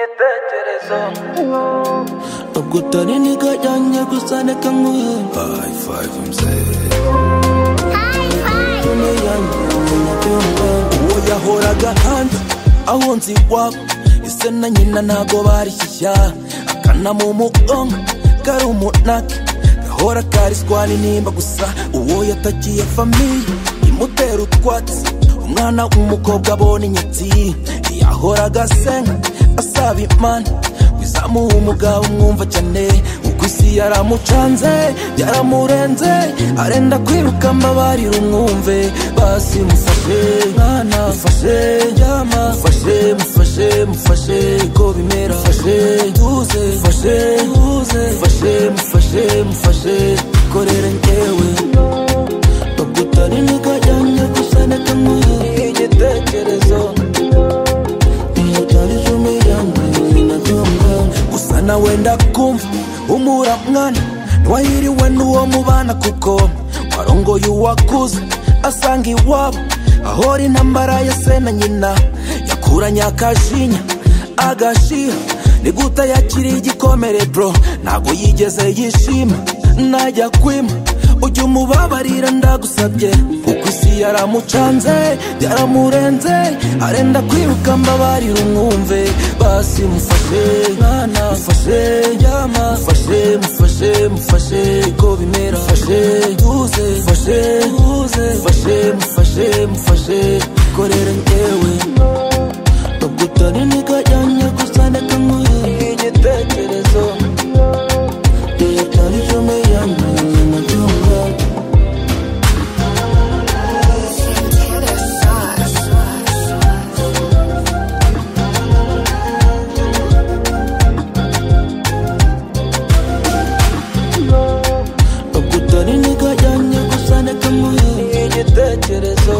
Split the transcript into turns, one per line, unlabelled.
ibitekerezo
ubwo utari ntigajyanye gusa reka nkuhe hayi fayive mzee Tumi yanjye umunyabyondo uwo yahoraga hanze aho nzi iwabo ise na nyina ntago bari shyashya akana mu mugongo kari umunake gahora kariswa n'intimba gusa uwo yatakiye famiye imutera utwatsi umwana w'umukobwa abona inyatsi yahoraga asenga asaba imana wizamuha umugabo umwumva cyane uko isi yaramucanze yaramurenze arenda kwiruka amabari rumwumve basi mufashe mwana mufashe ryama mufashe mufashe mufashe ko bimera mufashe tuze mufashe tuze mufashe mufashe mufashe korere ngewe bagutari ntigajyanye gusa nekamuye igitekerezo iyabyarije umuyanga binabyumva gusa na wenda kumva umura mwana ntiwahiriwe n'uwo mubana kuko warongoye uwakuze asanga iwabo ahora intambara ya se na nyina yakuranye akashinya agashiha ni guta yakiriye igikomere bro ntago yigeze yishima najya kwima ujya umubabarira ndagusabye kuko isi yaramucanze byaramurenze arenda kwiruka mbabarira umwumve basi mufashe mwana mufashe ryama mufashe mufashe mufashe ko bimera mufashe tuze mufashe tuze mufashe mufashe mufashe korere ngewe nubwo utari ntigajyanye gusa ndeka nkuhe igitekerezo Yatari jome yanjye n'amatungo Bakutari nigajyanye gusa nekamuhe
igitekerezo